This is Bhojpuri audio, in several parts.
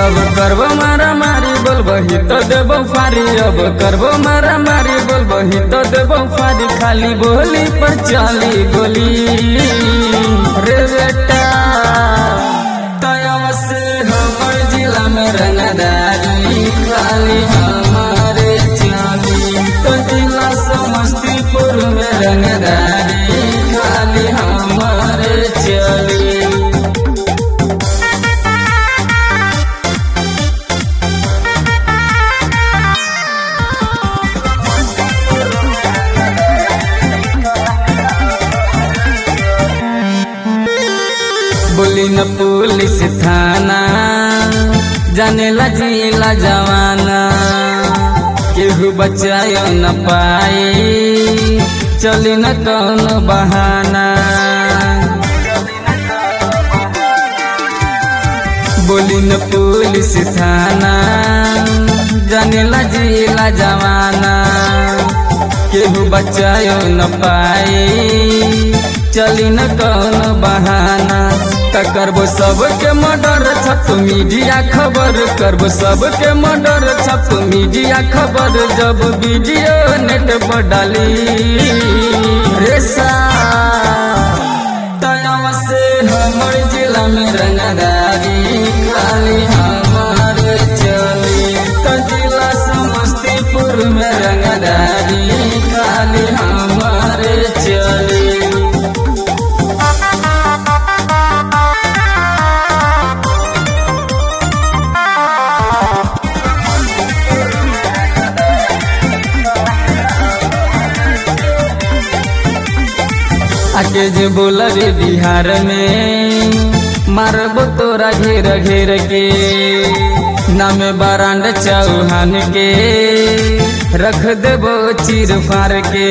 अब करबो मारा मारी बोलबही तो देबो फारी अब करबो मारा मारी बोलबही तो देबो फारी खाली बोली पर चली गोली रे बेटा तयव से हमर जिला में रंगदारी खाली हमारे चली तो जिला समस्तीपुर में रंगदारी खाली हमारे चली बोली न पुलिस थाना जाने ला जिला जवाना केहू बचायो न पाए चली न कौन बहाना बोली न पुलिस थाना जाने ला जिला जवाना केहू बचायो न पाए चली न कौन बहाना त करबो सबके मर्डर छप मीडिया खबर करबो सबके मर्डर छप मीडिया खबर जब वीडियो नेट पर डाली रेसा तयव से हमर जिला में रंगदारी खाली हमारे चली तो जिला समस्तीपुर में रंगदारी खाली हमारे चली आके जे बोलबे बिहार में मारबो तोरा घेर घेर के नाम बारांड चौहान के रख देबो चीर फार के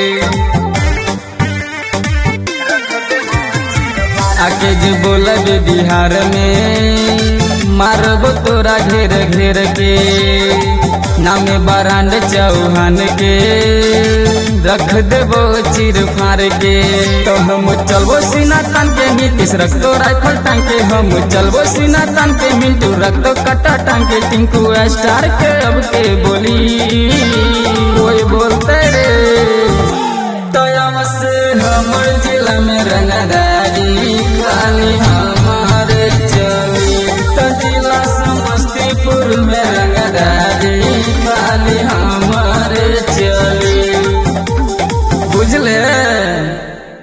आके जे बोलबे बिहार में मारबो तोरा घेर घेर के नाम बारांड चौहान के रख देबो चीर फार के तो हम चलबो सीना तन के नीतीश रख दो राइफल टांग के हम चलबो सीना तन के मिंटू रख दो कट्टा टांग के टिंकू स्टार के अब के बोली कोई बोलते रे तो से हमर जिला में रंगदार